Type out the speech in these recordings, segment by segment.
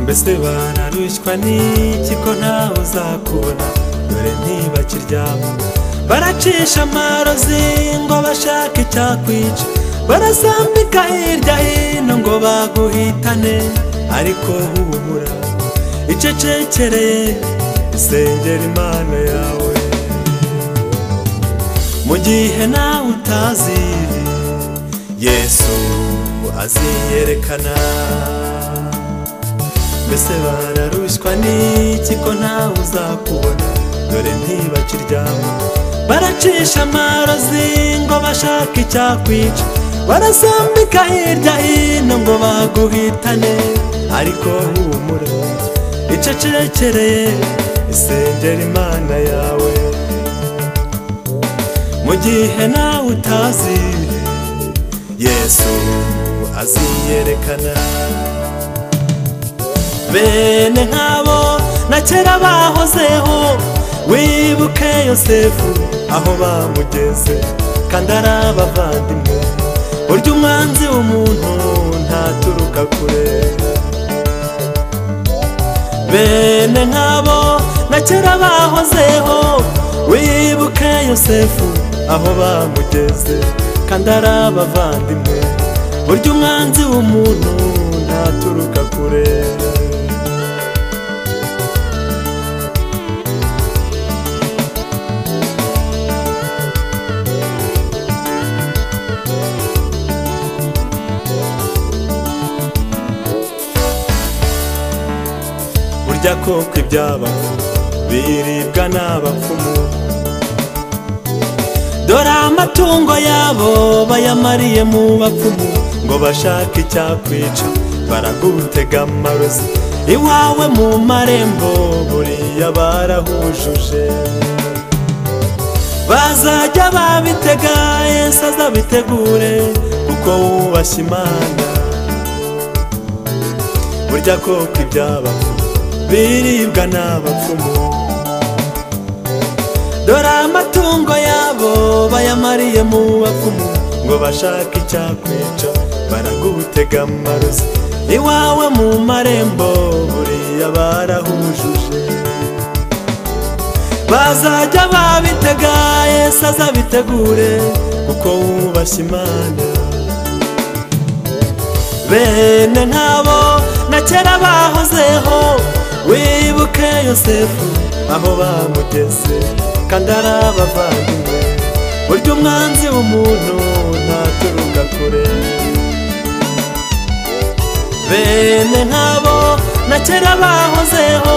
mbese banarushywa n'iki ko ntawe uzakubona dore ntibakiryamo baracisha amarozi ngo bashake icyakwica barasambika hirya hino ngo baguhitane ariko humura icecekereye isengera imana yawe mu gihe nawe utazi yesu aziyerekana mbese bararushywa n'iki ko ntawe uzakubona dore ntibakiryamo baracisha amarozi ngo bashake icyakwica barasambika hirya hino ngo baguhitane ariko humura icecekereye isengera imana yawe mu gihe nawe utazi yesu aziyerekana bene nk'abo na kera bahozeho wibuke yosefu aho bamugeze kandi ari abavandimwe burya umwanzi w'umuntu ntaturuka kure bene nk'abo na kera bahozeho wibuke yosefu aho bamugeze kandi ari abavandimwe burya umwanzi w'umuntu ntaturuka kure burya koko iby'abafu biribwa n'abapfumu dore amatungo yabo bayamariye mu bapfumu ngo bashake icyakwica baragutega amarozi iwawe mu marembo buriya barahujuje bazajya babitega yesu azabitegure kuko wubashye imana burya koko iby'abapfu biribwa n'abapfumu dore amatungo yabo bayamariye mu bapfumu ngo bashake icyakwica baragutega amarozi iwawe mu marembo buriya barahujuje bazajya babitega yesu azabitegure kuko wubashye imana bene nk'abo na kera bahozeho wibuke yosefu aho bamugeze kandi ari abavandimwe burya umwanzi w'umuntu ntaturuka kure bene nk'abo na kera bahozeho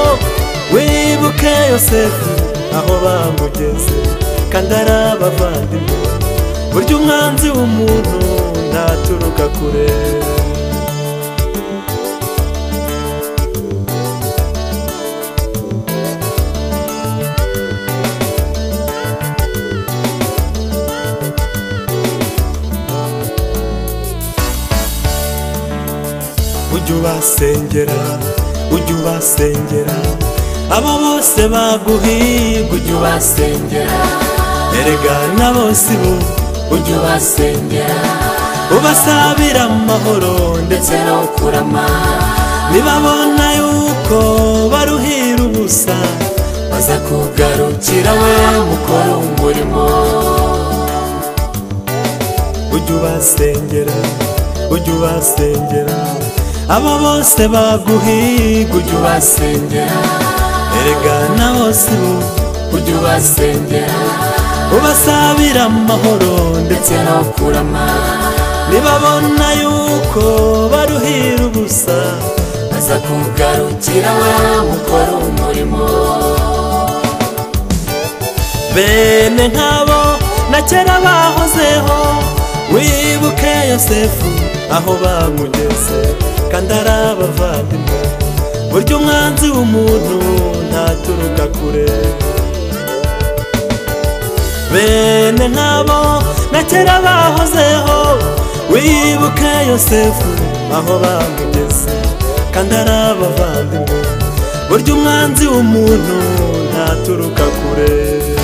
wibuke yosefu aho bamugeze kandi ari abavandimwe burya umwanzi w'umuntu ntaturuka kure ujya ubasengera ujya ubasengera abo bose baguhiga ujya ubasengera erega na bose ubu ujya ubasengera ubasabira amahoro ndetse no kurama nibabona yuko baruhira ubusa baza kugarukira we mukora umurimo ujya ubasengera ujya ubasengera abo bose baguhiga ujya ubasengera erega na bose ubu ujya ubasengera ubasabira amahoro ndetse no kurama nibabona yuko baruhira ubusa baza kugarukira we mukora umurimo bene nk'abo na kera bahozeho wibuke yosefu aho bamugeze kandi ari abavandimwe burya umwanzi w'umuntu ntaturuka kure bene nk'abo na kera bahozeho wibuke yosefu aho bamugeze kandi ari abavandimwe burya umwanzi w'umuntu ntaturuka kure